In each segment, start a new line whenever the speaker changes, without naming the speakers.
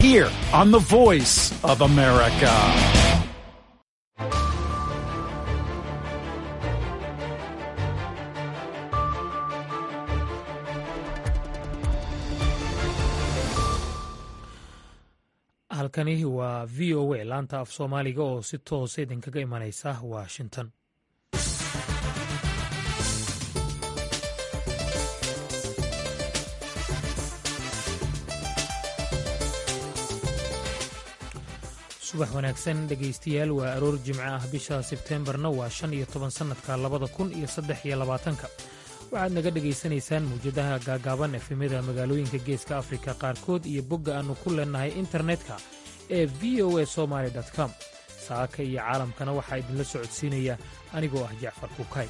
here on the voice of America.
halkani waa v o a laanta af soomaaliga oo si toosa idinkaga imanaysa washington subax wanaagsan dhegaystayaal waa aroor jimco ah bisha sebteembarna waa shan iyo toban sannadka labada kun iyo saddex iyo labaatanka waxaad naga dhegaysanaysaan mawjadaha gaagaaban efemyada magaalooyinka geeska afrika qaarkood iyo bogga aannu ku leennahay internetka ee v o a somaali com saaka iyo caalamkana waxaa idinla socodsiinaya anigoo ah jacfar kukay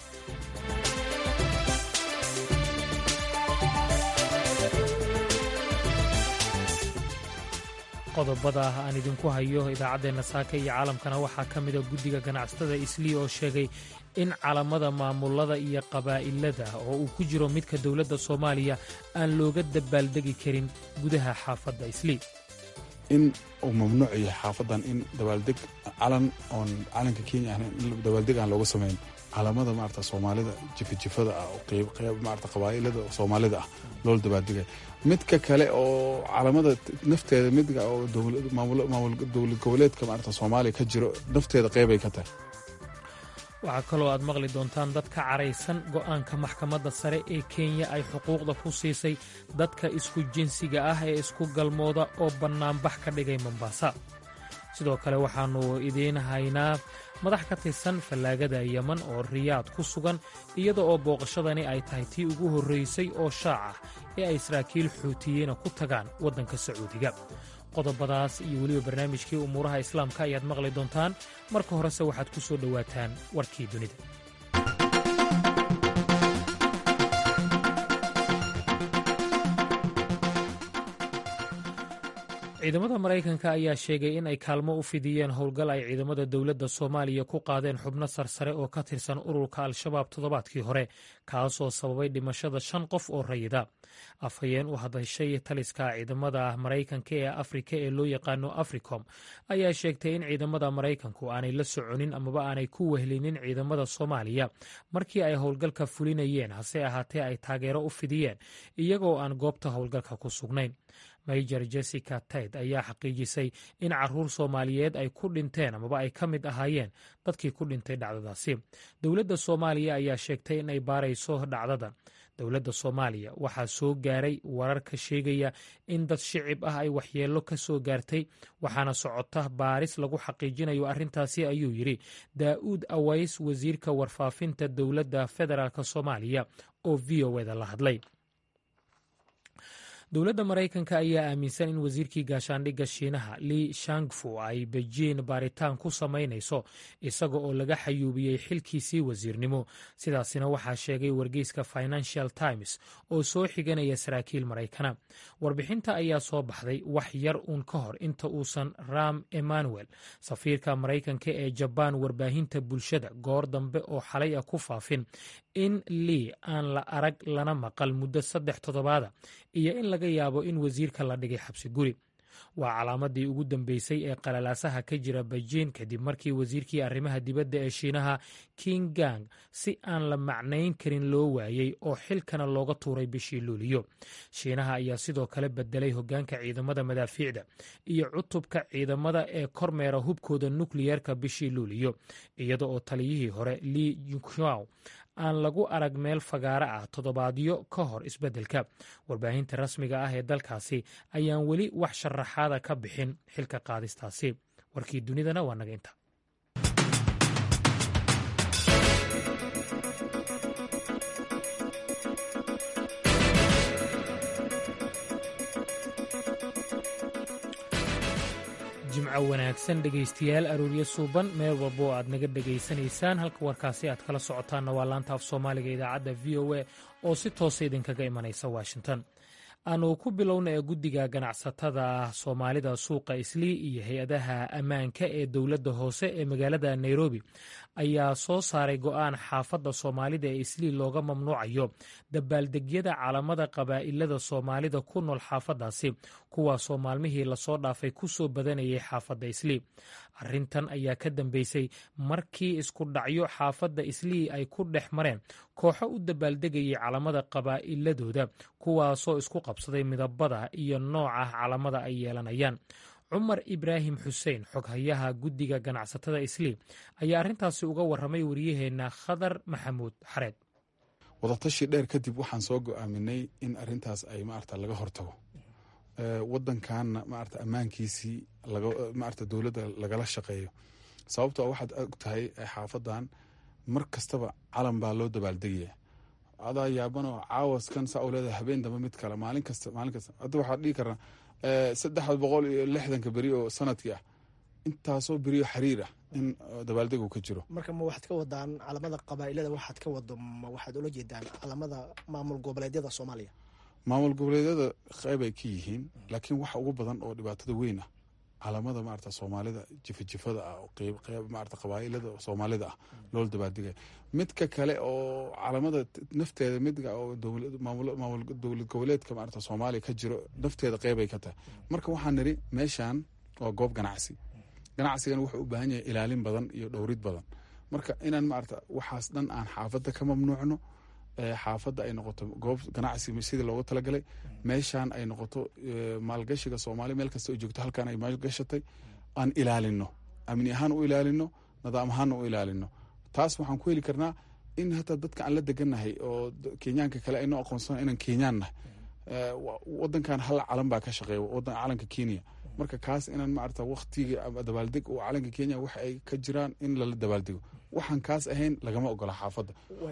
qodobada ah aan idinku hayo idaacaddeenna saaka iyo caalamkana waxaa ka mida guddiga ganacsatada islii oo sheegay in calamada maamulada iyo qabaa'ilada oo uu ku jiro midka dowladda soomaaliya aan looga dabaaldegi karin gudaha xaafadda islii
in uu mamnuuc yahay xaafadan in dabaaldeg calan oon calanka kenya ahn dabaaldeg aan looga samayn calamada maarata soomaalida jifajifada ah oo qeyb maarata qabaa'ilada soomaalida ah loola dabaaldegay midka kale oo calamada nafteeda midka oo maamul dowlad goboleedka maarata soomaaliya ka jiro nafteeda qeybay ka tahay
waxaa kaloo aad maqli doontaan dad ka caraysan go'aanka maxkamadda sare ee kenya ay xuquuqda ku siisay dadka isku jinsiga ah ee isku galmooda oo bannaanbax ka dhigay mombasa sidoo kale waxaannu idiin haynaa madax ka tirsan fallaagada yeman oo riyaad ku sugan iyada oo booqashadani ay tahay tii ugu horraysay oo shaac ah ee ay saraakiil xuutiyiina ku tagaan waddanka sacuudiga qodobadaas iyo weliba barnaamijkii umuuraha islaamka ayaad maqli doontaan marka horese waxaad ku soo dhowaataan warkii dunida ciidamada maraykanka ayaa sheegay in ay kaalmo u fidiyeen howlgal ay ciidamada dowladda soomaaliya ku qaadeen xubno sarsare oo ka tirsan ururka al-shabaab toddobaadkii hore kaasoo sababay dhimashada shan qof oo rayida afhayeen u hadashay taliska ciidamada maraykanka ee afrika ee loo yaqaano africom ayaa sheegtay in ciidamada maraykanku aanay la soconin amaba aanay ku wehlinin ciidamada soomaaliya markii ay howlgalka fulinayeen hase ahaatee ay taageero u fidiyeen iyagoo aan goobta howlgalka ku sugnayn major jessica tayd ayaa xaqiijisay in caruur soomaaliyeed ay ku dhinteen amaba ay ka mid ahaayeen dadkii ku dhintay dhacdadaasi dowladda soomaaliya ayaa sheegtay in ay baarayso dhacdadan dowladda soomaaliya waxaa soo gaaray warar ka sheegaya in dad shicib ah ay waxyeello ka soo gaartay waxaana socota baaris lagu xaqiijinayo arrintaasi ayuu yidhi daa'uud aways wasiirka warfaafinta dowladda federaalk soomaaliya oo v o eda la hadlay dowladda maraykanka ayaa aaminsan in wasiirkii gaashaandhigga shiinaha li shangfu ay bejiin baaritaan ku samaynayso isaga oo laga xayuubiyey xilkiisii wasiirnimo sidaasina waxaa sheegay wargeyska financial times oo soo xiganaya saraakiil maraykana warbixinta ayaa soo baxday wax yar uun ka hor inta uusan ram emmanuel safiirka maraykanka ee jabaan warbaahinta bulshada goor dambe oo xalay ah ku faafin in lii aan la arag lana maqal muddo saddex toddobaada iyo in laga yaabo in wasiirka la dhigay xabsi guri waa calaamadii ugu dambeysay ee qalalaasaha ka jira beijin kadib markii wasiirkii arrimaha dibadda ee shiinaha king gang si aan la macnayn karin loo waayey oo xilkana looga tuuray bishii luuliyo shiinaha ayaa sidoo kale bedelay hoggaanka ciidamada madaafiicda iyo cutubka ciidamada ee kormeera hubkooda nukliyeerka bishii luuliyo iyada oo taliyihii hore li junshaw aan lagu arag meel fagaaro ah toddobaadyo ka hor isbeddelka warbaahinta rasmiga ah ee dalkaasi ayaan weli wax sharaxaada ka bixin xilka qaadistaasi warkii dunidana waa naga inta jimco wanaagsan dhegaystayaal arooryo suuban meel walba oo aad naga dhegaysanaysaan halka warkaasi aad kala socotaanna waa laanta af soomaaliga idaacadda v o a oo si toosa idinkaga imanaysa washington aanu ku bilowna ee guddiga ganacsatada soomaalida suuqa islii iyo hay-adaha ammaanka ee dowladda hoose ee magaalada nairobi ayaa soo saaray go'aan xaafadda soomaalida ee islii looga mamnuucayo dabaaldegyada calamada qabaa'ilada soomaalida ku nool xaafaddaasi kuwaasoo maalmihii lasoo dhaafay ku soo badanayay xaafadda islii arrintan ayaa ka dambeysay markii isku dhacyo xaafadda islii ay ku dhex mareen kooxo u dabaaldegayay calamada qabaa'iladooda kuwaasoo isku qabsaday midabada iyo nooca calamada ay yeelanayaan cumar ibraahim xuseen xoghayaha guddiga ganacsatada islii ayaa arrintaasi uga warramay wariyaheenna khadar maxamuud xareed
wadatashi dheer kadib waxaan soo go-aaminay in arintaas ay maarata laga hortago wadankanna maarata ammaankiisii maarata dowladda lagala shaqeeyo sababtoo waxaad og tahay xaafadan mar kastaba calan baa loo dabaaldegaya adaa yaabanoo caawaskan saa u leedahay habeen dambe mid kale maalin kasta maalin kasta hadda waxaad dhihi karnaa saddex boqol iyo lixdanka beri oo sanadkii ah intaasoo beriyo xiriir ah in dabaaldeg uu ka jiro
marka ma waxaad ka wadaan calamada qabaa'ilada waxaad ka wado ma waxaad ula jeedaan calamada maamul goboleedyada soomaaliya
maamul goboleedyada qeyb ay ka yihiin laakiin waxa ugu badan oo dhibaatada weyn ah calamada maarata soomaalida jifajifada ah qeyb maarata qabaa'ilada soomaalida ah loola dabaaldegaya midka kale oo calamada nafteeda midka oo maamul dowlad goboleedka maarata soomaaliya ka jiro nafteeda qeyb ay ka tahay marka waxaan niri meeshan waa goob ganacsi ganacsigana wuxuu u baahan yahay ilaalin badan iyo dhowrid badan marka inaan maarata waxaas dhan aan xaafadda ka mamnuucno xaafadda ay noqoto goob ganacsi sidii loogu talagalay meeshaan ay noqoto maalgashiga soomaaliya meel kasta oo joogto halkaan ay maalgashatay aan ilaalino amni ahaan u ilaalino nidaam ahaanna u ilaalino taas waxaan ku heli karnaa in hataa dadka aan la degannahay oo kenyaanka kale aynoo aqoonsana inaan kenyaan nahay wadankan hal calan baa ka shaqeeya wadan calanka kenya marka kaas inaan maarata waktiga ama dabaaldeg oo calanka kenya waxa ay ka jiraan in lala dabaaldego waxaan kaas ahayn lagama ogola xaafadda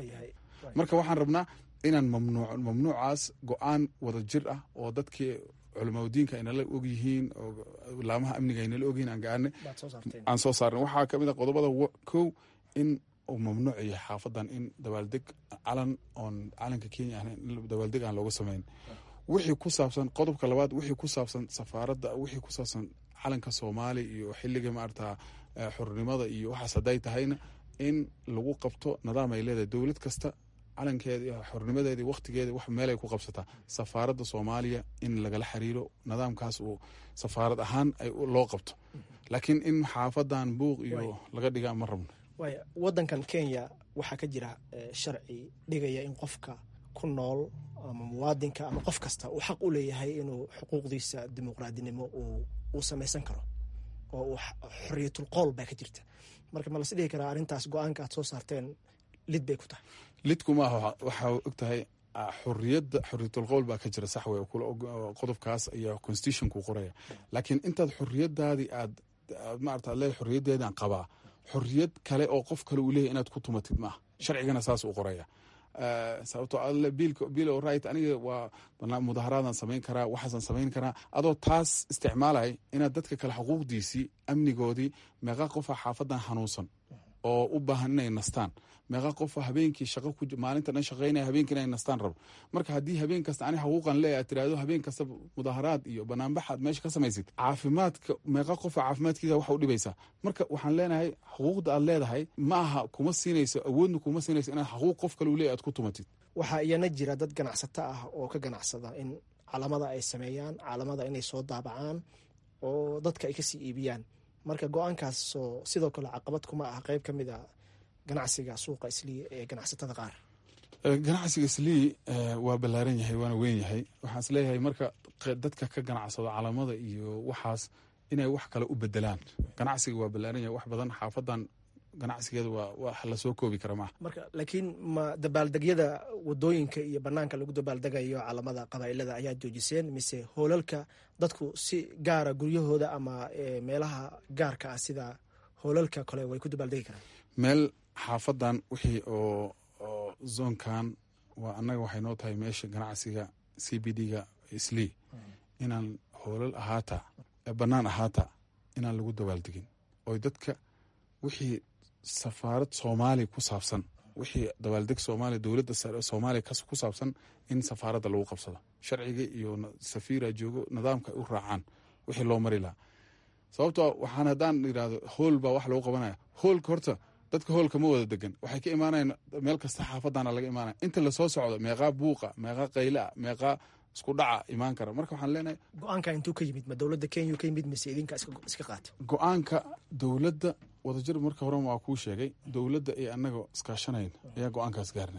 marka waxaan rabnaa inaan mamnuuc mamnuucaas go-aan wada jir ah oo dadkii culamaudiinka aynala ogyihiin oo laamaha amniga aynala ogyihiin aan gaarnay aan soo saarnay waxaa kamid a qodobada kow in uu mamnuuc yahay xaafadan in dabaaldeg calan oon calanka kenya ahayn in dabaaldeg aan looga samayn wixii ku saabsan qodobka labaad wixii ku saabsan safaaradda wixii ku saabsan calanka soomaaliya iyo xiliga maarata xornimada iyo waxaas hadday tahayna in lagu qabto nidaam ay leedahay dowlad kasta calankeeda iyo xornimadeeda iyo wakhtigeeda wax meelay ku qabsataa safaaradda soomaaliya in lagala xiriiro nidaamkaas uu safaarad ahaan loo qabto laakiin in xaafadan buuq iyo laga dhigaa ma rabno
waaya wadankan kenya waxaa ka jira sharci dhigaya in qofka ku nool ama muwaadinka ama qof kasta uu xaq u leeyahay inuu xuquuqdiisa dimuqraadinimo uu samaysan karo oo uu xoriyatul qool baa ka jirta marka ma las dhihi karaa arrintaas go-aanka aad soo saarteen lid bay ku tahay
lidku maaha waxaa og tahay xoriyadda xoriyatul qowl baa ka jira sax wey qodobkaas ayaa constitutionku qoraya laakiin intaad xoriyadaadii aad maarata le xoriyaddeedaan qabaa xoriyad kale oo qof kale uu leeyahy inaad ku tumatid maaha sharcigana saas uu qoraya sababtoo alle bill o right aniga waa mudaharaadan samayn karaa waxaasan samayn karaa adoo taas isticmaalay inaad dadka kale xuquuqdiisii amnigoodii meeqa qofa xaafadan xanuunsan oo u baahan inay nastaan meeqa qofa habeenkii shaqo maalinta dhan shaqeynaya habeenkii inay nastaan rabo marka haddii habeen kasta ani xuquuqan leeya aad tiraahdo habeen kasta mudaharaad iyo banaanbaxaad meesha ka samaysid caafimaadka meeqa qofa caafimaadkiisa waxa u dhibaysaa marka waxaan leenahay xuquuqda aad leedahay ma aha kuma siinayso awoodna kuma siinayso inaad xuquuq qof kale u leeya aad ku tumatid
waxaa iyana jira dad ganacsato ah oo ka ganacsada in calamada ay sameeyaan calamada inay soo daabacaan oo dadka ay kasii iibiyaan marka go-aankaasoo sidoo kale caqabad kuma ah qeyb ka mid a ganacsiga suuqa islii ee ganacsatada qaar
ganacsiga islii waa ballaaran yahay waana weyn yahay waxaan is leeyahay marka dadka ka ganacsado calamada iyo waxaas inay wax kale u bedelaan ganacsiga waa ballaaran yahay wax badan xaafadan ganacsigeeda waa wax lasoo koobi kara maaha
marka laakiin ma dabaaldegyada wadooyinka iyo banaanka lagu dabaaldegayo calamada qabaa'ilada ayaa joojiseen mise hoolalka dadku si gaara guryahooda ama meelaha gaarka ah sida hoolalka kale way ku dabaaldegi karaan
meel xaafadan wixii oo oo zoonkan waa annaga waxay noo tahay meesha ganacsiga c b d ga islii inaan hoolal ahaata bannaan ahaata inaan lagu dabaaldegin oy dadka wixii safaarad soomaaliya ku saabsan wixii dabaaldeg soomaaliya dowladda soomaaliya ku saabsan in safaaradda lagu qabsado sharciga iyo safiira joogo nidaamka ay u raacaan wixii loo mari lahaa sababtoo waxaan haddaan yidhahdo hool baa wax lagu qabanaya hoolka horta dadka hoolka ma wada degan waxay ka imaanayan meel kasta xaafadana laga imaanaya inta lasoo socdo meeqaa buuqa meeqaa qayla meeqaa isku dhaca imaan kara marka waxaan leenahay
go-aanka intuu ka yimid ma dowladda kenya ka yimid mise idinka iska qaata
go-aanka dowladda wadajir marka hore waa kuu sheegay dowladda iyo annaga iskaashanayn ayaa go-aankaas gaarnay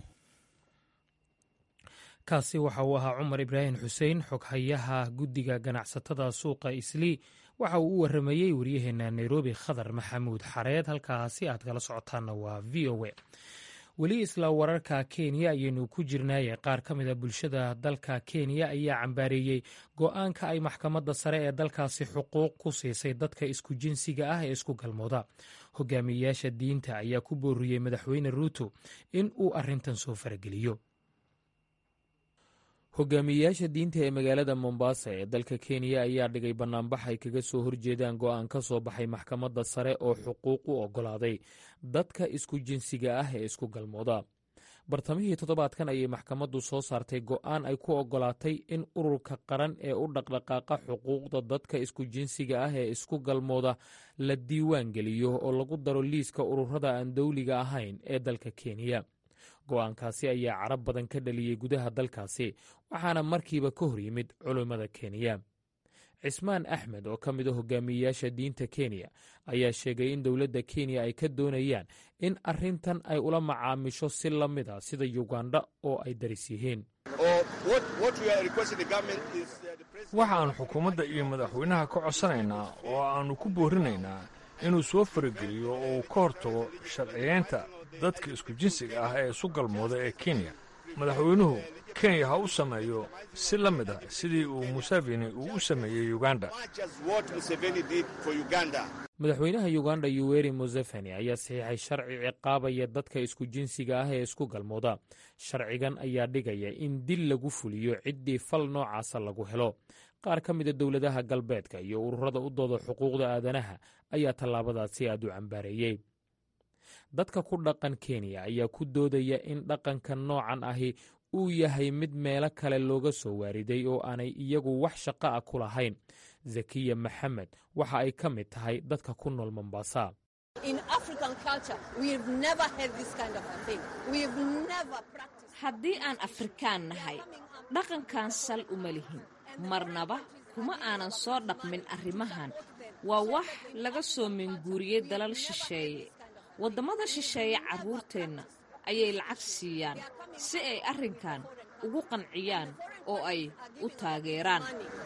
kaasi waxa uu ahaa cumar ibraahim xuseen xoghayaha guddiga ganacsatada suuqa islii waxa uu u waramayey waryaheena nairobi khadar maxamuud xareed halkaasi aad kala socotaanna waa v o a weli isla wararka kenya ayaynu ku jirnaaye qaar ka mid a bulshada dalka kenya ayaa cambaareeyey go-aanka ay maxkamadda sare ee dalkaasi xuquuq ku siisay dadka isku jinsiga ah ee isku galmooda hogaamiyeyaasha diinta ayaa ku booriyey madaxweyne ruuto in uu arrintan soo farageliyo hogaamiyeyaasha diinta ee magaalada mombasa ee dalka kenya ayaa dhigay bannaanbax ay kaga soo horjeedaan go'aan ka soo baxay maxkamadda sare oo xuquuq u oggolaaday dadka isku jinsiga ah ee isku galmooda bartamihii toddobaadkan ayay maxkamaddu soo saartay go'aan ay ku oggolaatay in ururka qaran ee u dhaqdhaqaaqa xuquuqda dadka isku jinsiga ah ee isku galmooda la diiwaan geliyo oo lagu daro liiska ururada aan dowliga ahayn ee dalka kenya go'aankaasi ayaa carab badan ka dhaliyey gudaha dalkaasi waxaana markiiba ka hor yimid culummada kenya cismaan axmed oo ka mid a hogaamiyeyaasha diinta kenya ayaa sheegay in dowladda kenya ay ka doonayaan in arrintan ay ula macaamisho si la mid a sida yuganda oo ay daris yihiin
waxaannu xukuumadda iyo madaxweynaha ka codsanaynaa oo aannu ku boorinaynaa inuu soo farageliyo oo uu ka hortago sharciyeynta dadka isku jinsiga ah ee isu galmooda ee kenya madaxweynuhu kenya ha u sameeyo si la mid a sidii uu museveni uu u sameeyey uganda
madaxweynaha yuganda yuweri museveni ayaa saxiixay sharci ciqaabaya dadka isku jinsiga ah ee isku galmooda sharcigan ayaa dhigaya in dil lagu fuliyo ciddii fal noocaasa lagu helo qaar ka mida dowladaha galbeedka iyo ururada u dooda xuquuqda aadanaha ayaa tallaabadaasi aad u cambaareeyey dadka ku dhaqan kenya ayaa ku doodaya in dhaqanka noocan ahi uu yahay mid meelo kale looga soo waariday oo aanay iyagu wax shaqo ah ku lahayn zakiya maxamed waxa ay ka mid tahay dadka ku nool mombasa
haddii aan afrikaan nahay dhaqankan sal uma lihin marnaba kuma aanan soo dhaqmin arrimahan waa wax laga soo minguuriyey dalal shisheeye waddamada shisheeye carruurteenna ayay lacag siiyaan si ay arrinkan ugu qanciyaan oo ay u taageeraan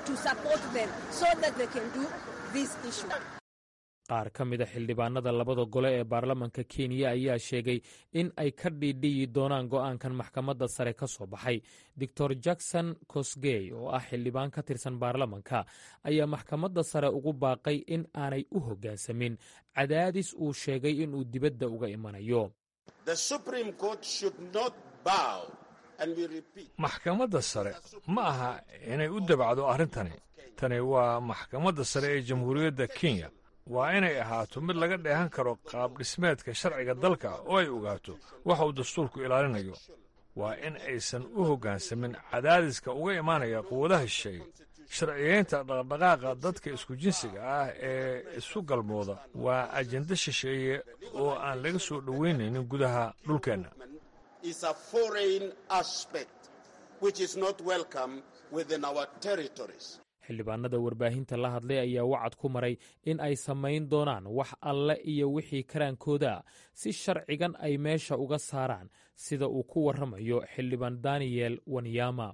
qaar ka mida xildhibaanada labada gole ee baarlamanka kenya ayaa sheegay in ay ka dhiidhiyi doonaan go'aankan maxkamadda sare ka soo baxay doctor jackson kosgey oo ah xildhibaan ka tirsan baarlamanka ayaa maxkamadda sare ugu baaqay in aanay u hoggaansamin cadaadis uu sheegay inuu dibadda uga imanayo
maxkamadda sare ma aha inay u dabacdo arrintani tani waa maxkamadda sare ee jamhuuriyadda kenya waa inay ahaato mid laga dheehan karo qaab dhismeedka sharciga dalka oo ay ogaato waxa uu dastuurku ilaalinayo waa in aysan u hoggaansamin cadaadiska uga imaanaya quwadaha shisheeye sharciyeynta dhaqdhaqaaqa dadka isku jinsiga ah ee isu galmooda waa ajenda shisheeye oo aan laga soo dhoweynaynin gudaha dhulkeenna
xildhibaanada warbaahinta la hadlay ayaa wacad ku maray in ay samayn doonaan wax alle iyo wixii karaankooda si sharcigan ay meesha uga saaraan sida uu ku warramayo xildhibaan daniyel wanyama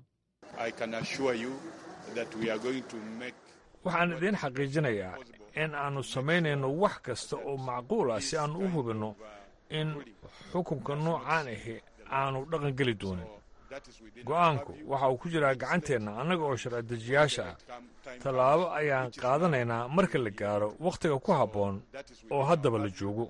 waxaan idiin xaqiijinayaa in aannu samaynayno wax kasta oo macquul ah si aannu u hubinno in xukunka noocaan ahi aanu dhaqangeli doonin go'aanku waxa uu ku jiraa gacanteenna annaga oo sharci-dejiyaasha ah tallaabo ayaan qaadanaynaa marka la gaaro wakhtiga ku habboon oo haddaba la joogo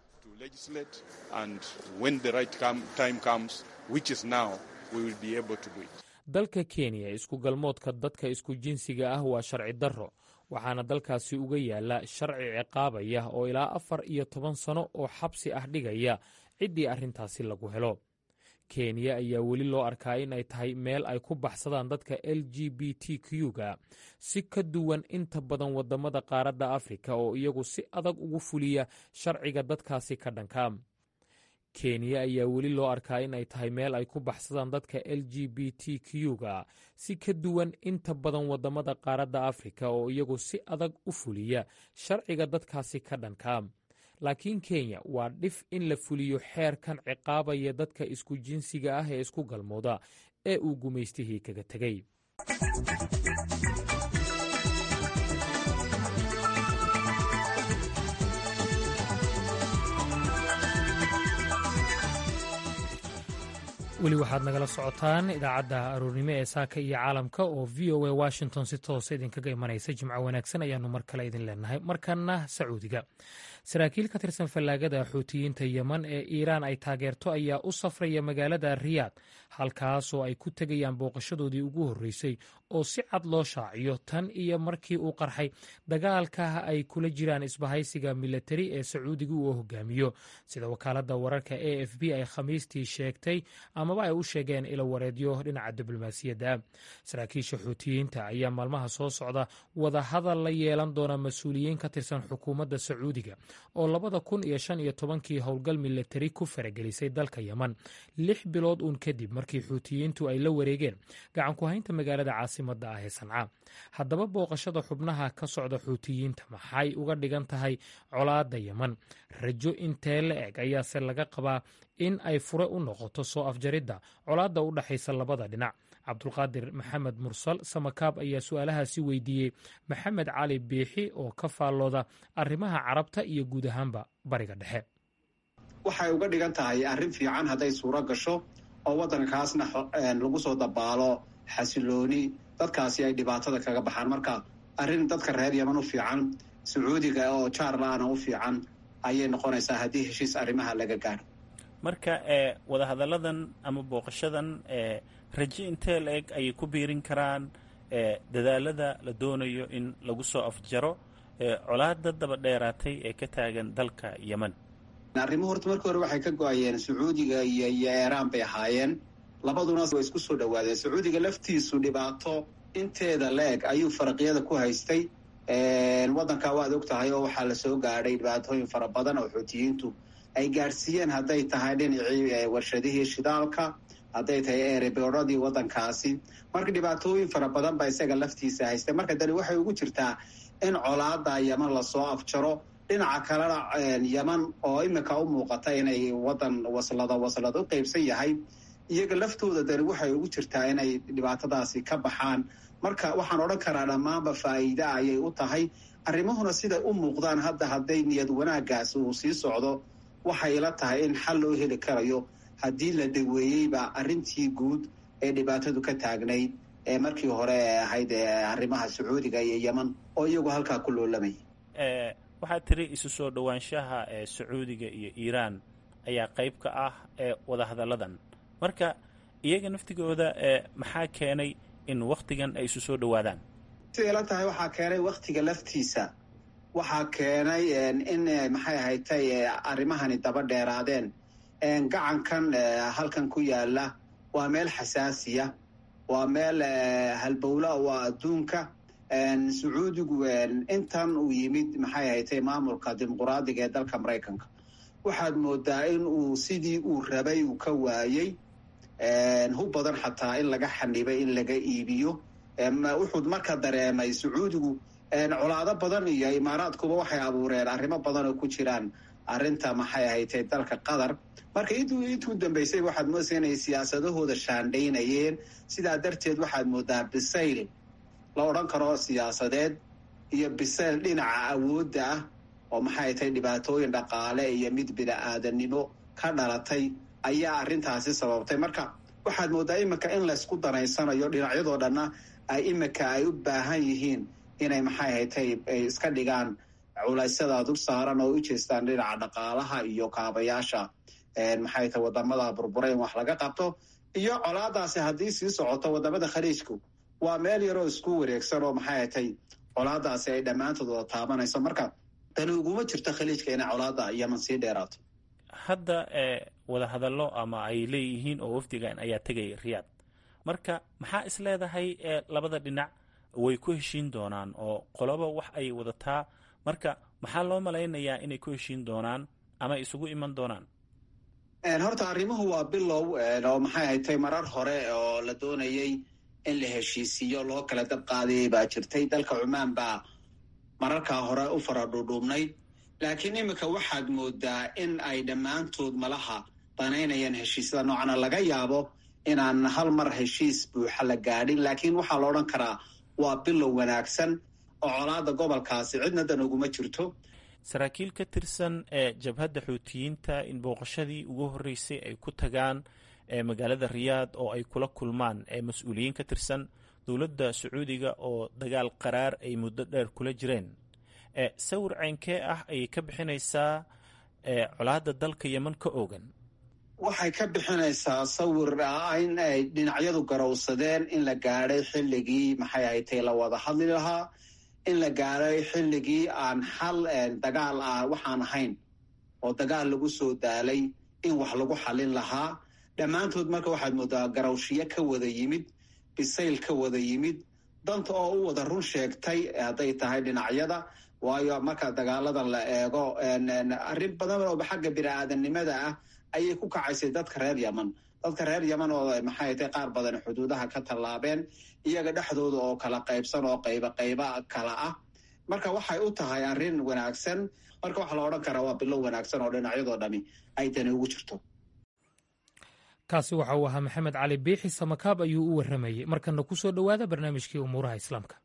dalka kenya isku galmoodka dadka isku jinsiga ah waa sharci darro waxaana dalkaasi uga yaalla sharci ciqaabaya oo ilaa afar iyo toban sano oo xabsi ah dhigaya ciddii arrintaasi lagu helo kenya ayaa weli loo arkaa in ay tahay meel ay ku baxsadaan dadka l g b t q-ga si ka duwan inta badan waddamada qaaradda afrika oo iyagu si adag ugu fuliya sharciga dadkaasi ka dhanka kenya ayaa weli loo arkaa in ay tahay meel ay ku baxsadaan dadka l g b t q-ga si ka duwan inta badan waddamada qaaradda afrika oo iyagu si adag u fuliya sharciga dadkaasi ka dhanka laakiin kenya waa dhif in la fuliyo xeerkan ciqaabaya dadka isku jinsiga ah ee isku galmooda ee uu gumaystihii kaga tegey weli waxaad nagala socotaan idaacadda aroornimo ee saaka iyo caalamka oo v o a washington si toosa idinkaga imanaysa jimco wanaagsan ayaanu mar kale idin leenahay markana sacuudiga saraakiil ka tirsan fallaagada xuutiyiinta yeman ee iiraan ay taageerto ayaa u safraya magaalada riyaad halkaasoo ay ku tegayaan booqashadoodii ugu horreysay oo si cad loo shaaciyo tan iyo markii uu qarxay dagaalka ay kula jiraan isbahaysiga milatari ee sacuudiga uu hogaamiyo sida wakaaladda wararka a f b ay khamiistii sheegtay amaba ay u sheegeen ilo wareedyo dhinaca diblomaasiyadda saraakiisha xuutiyiinta ayaa maalmaha soo socda wadahadal la yeelan doona mas-uuliyiin ka tirsan xukuumadda sacuudiga oo labada kun iyo shan iyo tobankii howlgal milatari ku faragelisay dalka yeman lix bilood uun kadib markii xuutiyiintu ay la wareegeen gacanku haynta magaalada caasimada ah ee sanca haddaba booqashada xubnaha ka socda xuutiyiinta maxay uga dhigan tahay colaadda yeman rajo intee la eg ayaase laga qabaa in ay fure u noqoto soo afjaridda colaadda u dhexaysa labada dhinac cabdulqaadir maxamed mursal samakaab ayaa su-aalahaasi weydiiyey maxamed cali biixi oo ka faallooda arrimaha carabta iyo guud ahaanba bariga dhexe
waxay uga dhigan tahay arrin fiican hadday suuro gasho oo waddankaasna lagu soo dabaalo xasilooni dadkaasi ay dhibaatada kaga baxaan marka arrin dadka reer yeman u fiican sacuudiga oo jaarlaana u fiican ayay noqonaysaa haddii heshiis arrimaha laga gaadho
marka ee wadahadalladan ama booqashadan ee rajo intee la eg ayay ku biirin karaan ee dadaalada la doonayo in lagu soo afjaro ee colaada daba dheeraatay ee ka taagan dalka yemen
arrimuhu horta markii hore waxay ka go-ayeen sacuudiga iyo iyo eeraan bay ahaayeen labaduna way isku soo dhowaadeen sacuudiga laftiisu dhibaato inteeda la-eg ayuu faraqyada ku haystay waddanka waad og tahay oo waxaa lasoo gaadhay dhibaatooyin fara badan oo xuutiyiintu ay gaadhsiiyeen hadday tahay dhinacii warshadihii shidaalka hadday tahay erebeeradii waddankaasi marka dhibaatooyin fara badan baa isaga laftiisa haystay marka dani waxay ugu jirtaa in colaada yeman lasoo afjaro dhinaca kalena yeman oo imika u muuqata inay waddan waslada waslad u qeybsan yahay iyaga laftooda dani waxay ugu jirtaa inay dhibaatadaasi ka baxaan marka waxaan odhan karaa dhammaanba faa'iida ayay u tahay arrimahuna siday u muuqdaan hadda hadday niyad wanaagaas uu sii socdo waxay la tahay in xal loo heli karayo haddii la daweeyeyba arrintii guud ee dhibaatadu ka taagnayd ee markii hore ee ahayd arrimaha sacuudiga iyo yeman oo iyagu halkaa ku loolamaya
waxaad tiri isu soo dhowaanshaha ee sacuudiga iyo iiraan ayaa qayb ka ah ee wadahadalladan marka iyaga naftigooda ee maxaa keenay in wakhtigan ay isu soo dhowaadaan
siday la tahay waxaa keenay wakhtiga laftiisa waxaa keenay in maxay ahaytay arrimahani daba dheeraadeen gacankan halkan ku yaala waa meel xasaasiya waa meel halbowla waa adduunka sacuudigu intan uu yimid maxay ahaytay maamulka dimuquraadiga ee dalka maraykanka waxaad moodaa in uu sidii uu rabay uu ka waayey hub badan xataa in laga xanibay in laga iibiyo wuxuu marka dareemay sacuudigu colaado badan iyo imaaraadkuba waxay abuureen arrimo badan oo ku jiraan arrinta maxay ahaytay dalka qatar marka intuu intuu dambeysay waxaad moodaysa inay siyaasadahooda shaandhaynayeen sidaa darteed waxaad moodaa bisayl la odhan karo siyaasadeed iyo bisayl dhinaca awoodda ah oo maxay tahay dhibaatooyin dhaqaale iyo mid bini-aadanimo ka dhalatay ayaa arrintaasi sababtay marka waxaad moodaa iminka in laysku danaysanayo dhinacyadoo dhanna ay iminka ay u baahan yihiin inay maxay haytay ay iska dhigaan culaysyada dul saaran oo u jeestaan dhinaca dhaqaalaha iyo kaabayaasha maxay tahay wadamada burbura in wax laga qabto iyo colaadaasi haddii sii socoto wadamada khaliijku waa meel yaroo isku wareegsan oo maxay haytay colaadaasi ay dhammaantood wada taabanayso marka tani uguma jirto khaliijka inay colaada yeman sii dheeraato
hadda ee wadahadallo ama ay leeyihiin oo wafdigan ayaa tegay riyaad marka maxaa is leedahay ee labada dhinac way ku heshiin doonaan oo qoloba wax ay wadataa marka maxaa loo malaynayaa inay ku heshiin doonaan ama isugu iman doonaan
horta arrimuhu waa bilow oo maxay haytay marar hore oo la doonayey in la heshiisiiyo loo kala dab qaadayay baa jirtay dalka cumaan baa mararkaa hore u fara dhuudhuubnayd laakiin iminka waxaad moodaa in ay dhammaantood malaha danaynayaan heshiisyada noocana laga yaabo inaan hal mar heshiis buuxa la gaadhin laakiin waxaa la odhan karaa waa bilow wanaagsan oo colaada gobolkaasi cidna dan uguma jirto
saraakiil ka tirsan ee jabhadda xuutiyiinta in booqashadii ugu horreysay ay ku tagaan magaalada riyaad oo ay kula kulmaan mas-uuliyiin ka tirsan dowladda sacuudiga oo dagaal qaraar ay muddo dheer kula jireen sawir ceynkee ah ayay ka bixinaysaa colaadda dalka yeman ka oogan
waxay ka bixinaysaa sawir in ay dhinacyadu garowsadeen in la gaadhay xilligii maxay haytay la wada hadli lahaa in la gaadhay xilligii aan xal dagaal ah waxaan ahayn oo dagaal lagu soo daalay in wax lagu xalin lahaa dhammaantood marka waxaad moodaa garowshiyo ka wada yimid bisayl ka wada yimid danta oo u wada run sheegtay hadday tahay dhinacyada waayo marka dagaalada la eego arrin badan oo xagga bini-aadamnimada ah ayay ku kacaysay dadka reer yeman dadka reer yeman oo maxay tay qaar badan xuduudaha ka tallaabeen iyaga dhexdooda oo kala qaybsan oo qayba qayba kala ah marka waxay u tahay arrin wanaagsan marka waxaa la odhan karaa waa bilow wanaagsan oo dhinacyadoo dhami ay dani ugu jirto
kaasi waxa uu ahaa maxamed cali biixi samakaab ayuu u warramayey markana ku soo dhowaada barnaamijkii umuuraha islaamka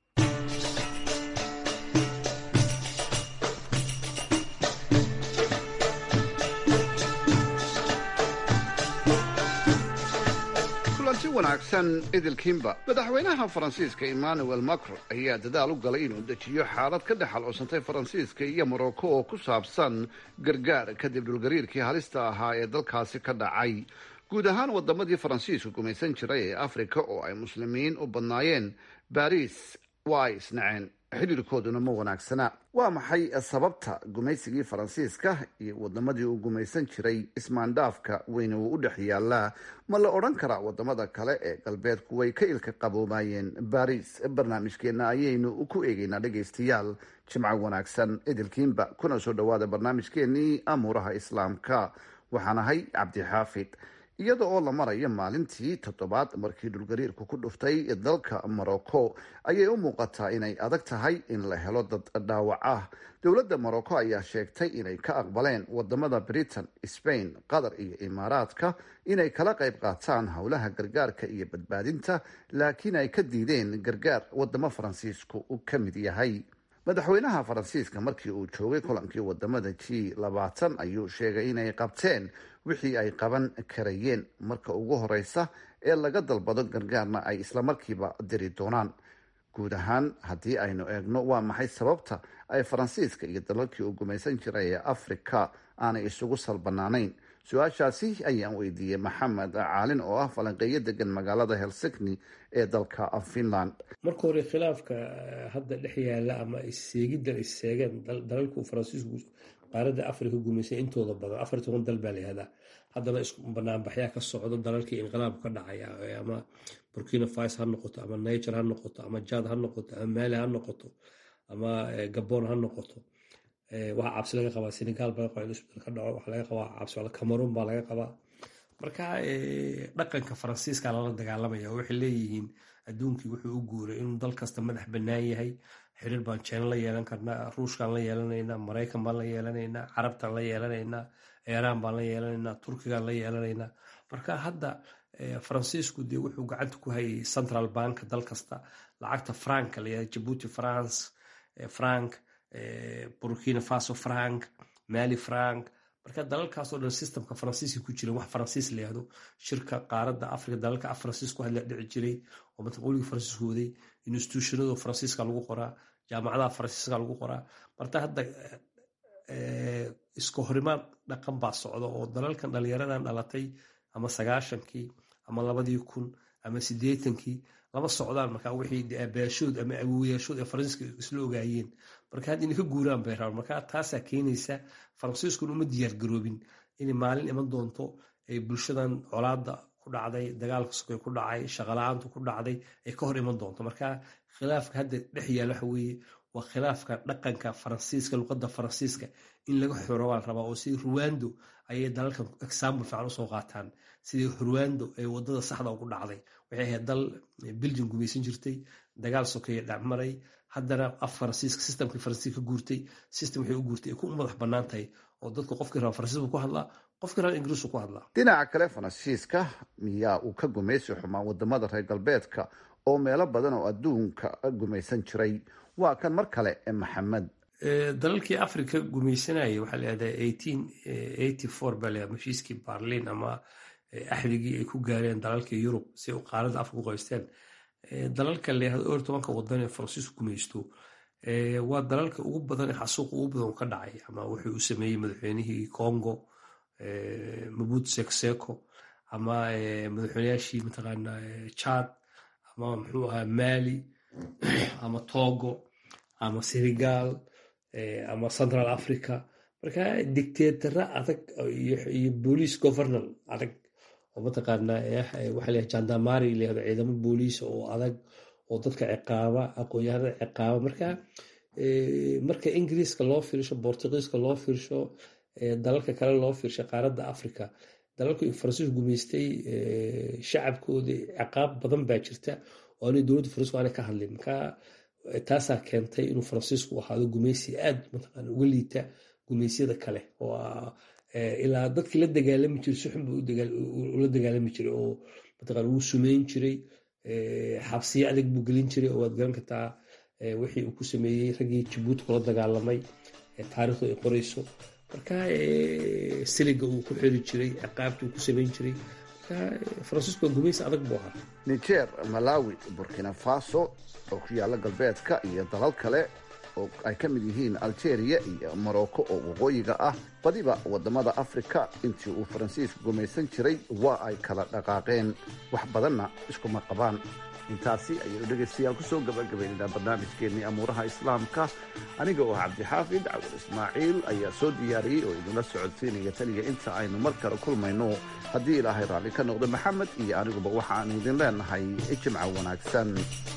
kulanti wanaagsan idilkiinba madaxweynaha faransiiska emmanuel macron ayaa dadaal u galay inuu dejiyo xaalad ka dhex alcoosantay faransiiska iyo morocco oo ku saabsan gargaar kadib dhulgariirkii halista ahaa ee dalkaasi ka dhacay guud ahaan wadamadii faransiisku gumaysan jiray ee afrika oo ay muslimiin u badnaayeen baris waa ay isnaceen xidhiirkooduna ma wanaagsana waa maxay sababta gumaysigii faransiiska iyo wadamadii uu gumaysan jiray ismaandhaafka weyne uu u dhex yaalaa ma la odhan karaa wadamada kale ee galbeedku way ka ilka qaboomayeen baris barnaamijkeena ayaynu ku eegeynaa dhegaystayaal jimco wanaagsan idilkiinba kuna soo dhawaada barnaamijkeenii amuuraha islaamka waxaan ahay cabdixaafid iyada oo la marayo maalintii toddobaad markii dhulgariirku ku dhuftay dalka morocco ayay u muuqataa inay adag tahay in la helo dad dhaawac ah dowladda morocco ayaa sheegtay inay ka aqbaleen wadamada britain spain qatar iyo imaaraadka inay kala qayb qaataan howlaha gargaarka iyo badbaadinta laakiin ay ka diideen gargaar wadamo faransiisku u ka mid yahay madaxweynaha faransiiska markii uu joogay kulankii wadamada g labaatan ayuu sheegay inay qabteen wixii ay qaban karayeen marka ugu horeysa ee laga dalbado gargaarna ay islamarkiiba diri doonaan guud ahaan haddii aynu eegno waa maxay sababta ay faransiiska iyo dalalkii uu gumaysan jiray ee afrika aanay isugu salbanaanayn su-aashaasi ayaan weydiiyey maxamed caalin oo ah falanqeeyo degan magaalada helsikni ee dalka finland
marka hore khilaafka hadda dhex yaala ama isseegiddan isseegeen dalalku faransiisku qaaradda afrika gumaysay intooda badan afar toban dal baa la yihahdaa haddana isku banaanbaxyaa ka socdo dalalkii inqilaabku ka dhacaya ama burkina faso ha noqoto ama niger ha noqoto ama jad ha noqoto ama mali ha noqoto ama gabon ha noqoto waxaa cabsi laga qabaa senegal baa laga qabaa in isbedel ka dhaco waxaa laga qabaa cabsi cameroon baa laga qabaa marka dhaqanka faransiiska lala dagaalamaya oo waxay leeyihiin adduunkii wuxuu u guuray inuu dal kasta madax bannaan yahay xiriir baan jina la yeelan karnaa ruushkaan la yeelanaynaa maraykan baan la yeelanaynaa carabtaan la yeelanaynaa iiraan baan la yeelanaynaa turkigaan la yeelanaynaa marka hadda faransiisku dee wuxuu gacanta ku hayay central bank dal kasta lacagta franka la yihahda jabuuti france frank burkina faso frank mali frank marka dalalkaasoo dhan systemka faransiiska ku jiran wax faransiis la yihahdo shirka qaaradda afrika dalalka af faransiis ku hadla dhici jiray oo mataqooligii faransiisku waday institutionado faransiiska lagu qoraa jaamacadaha faransiiska lagu qoraa marta hadda iska horimaad dhaqan baa socda oo dalalkan dhalinyaradan dhalatay ama sagaashankii ama labadii kun ama sideetankii lama socdaan marka wixii aabaashood ama awowayaashood ee faransiiska isla ogaayeen marka hadda inay ka guuraan bay rabaan marka taasaa keenaysa faransiiskuna uma diyaar garoobin inay maalin iman doonto ay bulshadan colaada ku dhacday dagaalka sokay ku dhacay shaqala-aantu ku dhacday ay ka hor iman doonto marka khilaafka hadda dhex yaal waxa weeye waa khilaafka dhaqanka faransiiska luqadda faransiiska in laga xoro waa la rabaa oo sidii ruwando ayay dalalkan example fiican usoo qaataan sidii ruwando ee wadada saxda ugu dhacday waxay ahayd dal belgium gumaysan jirtay dagaal sokeeye dhacmaray haddana af faransiiska systemkii faransiiska ka guurtay system waxay u guurtay ay ku madax bannaan tahay oo dadku qofkii raba faransiisku ku hadlaa qofkii raba ingiriisku ku hadlaa
dhinaca kale faransiiska miyaa uu ka gumaysi xumaa wadamada reer galbeedka oo meelo badan oo adduunka gumaysan jiray waa kan mar kale maxamed
dalalkii africa gumaysanayay waxaa layihahdaa eighteen eighty four baa layihahda heshiiskii barlin ama axdigii ay ku gaareen dalalkii yurub si ay qaaradda africa u qaysteen dalalka layihahda or tobanka wadan ee faransiisku gumaysto waa dalalka ugu badan ee xasuuqa ugu badan ka dhacay ama wuxuu u sameeyey madaxweynihii congo mabut sekseko ama madaxweynayaashii mataqaana chad ama muxuu ahaa mali ama togo ama senegal ama central africa marka dictatara adag iyo boolice governal adag oo mataqaana waxa la jandamari layahdo ciidamo booliisa oo adag oo dadka ciqaaba aqoon-yahanada ciqaaba marka marka ingiriiska loo fiirsho bortugiiska loo fiirsho dalalka kale loo fiirsho qaaradda africa dalalku faransiisku gumaystay shacabkoodii ciqaab badan baa jirta oo anay dowladda faransiisku aanay ka hadlin marka taasaa keentay inuu faransiisku ahaado gumaysi aad mataqaana uga liita gumaysyada kale oo ilaa dadkii la dagaalami jiray si xun buu ula dagaalami jiray oo mataqaana wuu sumeyn jiray xabsiyo adag buu gelin jiray oo waad garan kartaa wixii uu ku sameeyey raggii jabuuti kula dagaalamay taariikhdu ay qorayso marka siliga uu ku xiri jiray ciqaabta uu ku sameyn jiray marka faransiisku waa gumaysi adag buu ahaa
niger malawi burkina faso oo ku yaalla galbeedka iyo dalal kale oo ay ka mid yihiin algeria iyo morocco oo waqooyiga ah badiba wadamada afrika intii uu faransiisku gumaysan jiray waa ay kala dhaqaaqeen wax badanna iskuma qabaan intaasi ayaynu dhegaystayaal kusoo gabagabaynaynaa barnaamijkeennii amuuraha islaamka aniga oo cabdixaafid cawal ismaaciil ayaa soo diyaariyey oo idinla socodsiinaya taniya inta aynu mar kale kulmayno haddii ilaahay raalli ka noqdo maxamed iyo aniguba waxaanu idin leenahay jimca wanaagsan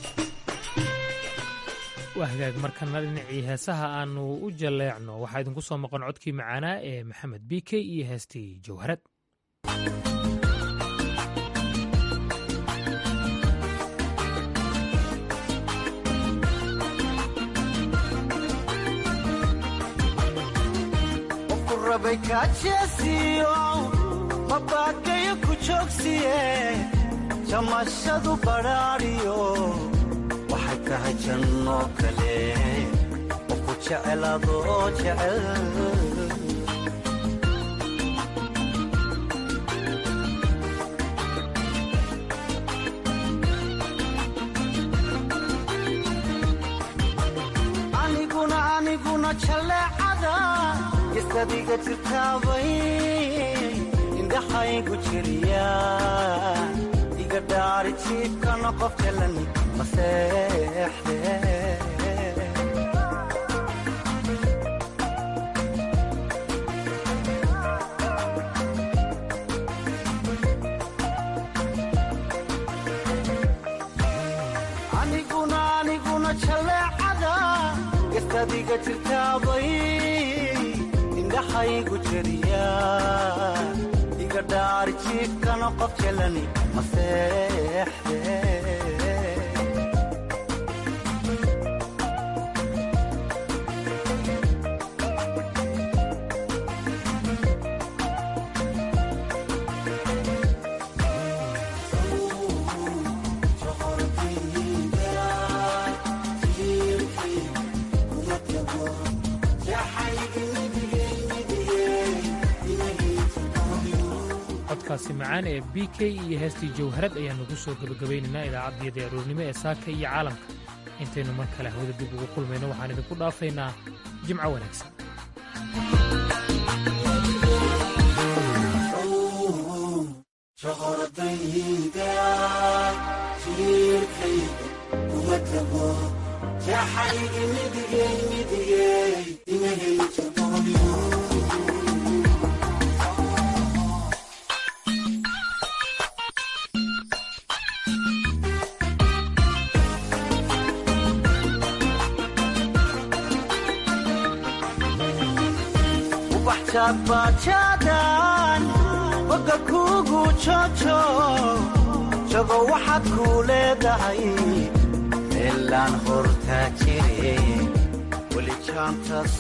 waa hagaag markana dhinacii heesaha aanu u jalleecno waxaa idinku soo maqan codkii macaanaa ee maxamed b k iyo heestii jawharad
mabagayo ku joogsiye jamashadu badhaadhiyo waxay tahay janno kale oo ku jecel adoo jecel aniguna aniguna jalleecada isadiga jirtaabay indhaxaygu jiriya iga dhaari jiibkana qof jalan maseexde aniguna aniguna jalleecada isadiga jirtaabay indhaxaygu jiriya iga dhaari jiibkana qof jalani maseexde
codkaasi macaan ee b k iyo heestii jawharad ayaan nugu soo gebagabaynaynaa idaacaddiyada aroornimo ee saaka iyo caalamka intaynu mar kale hawada dib ugu kulmayno waxaan idinku dhaafaynaa jimco wanaagsan
waxjaadbaajaadan boga kuugu joojo jago waxaad kuu leedahay meelaan hortaa jire weli jaantas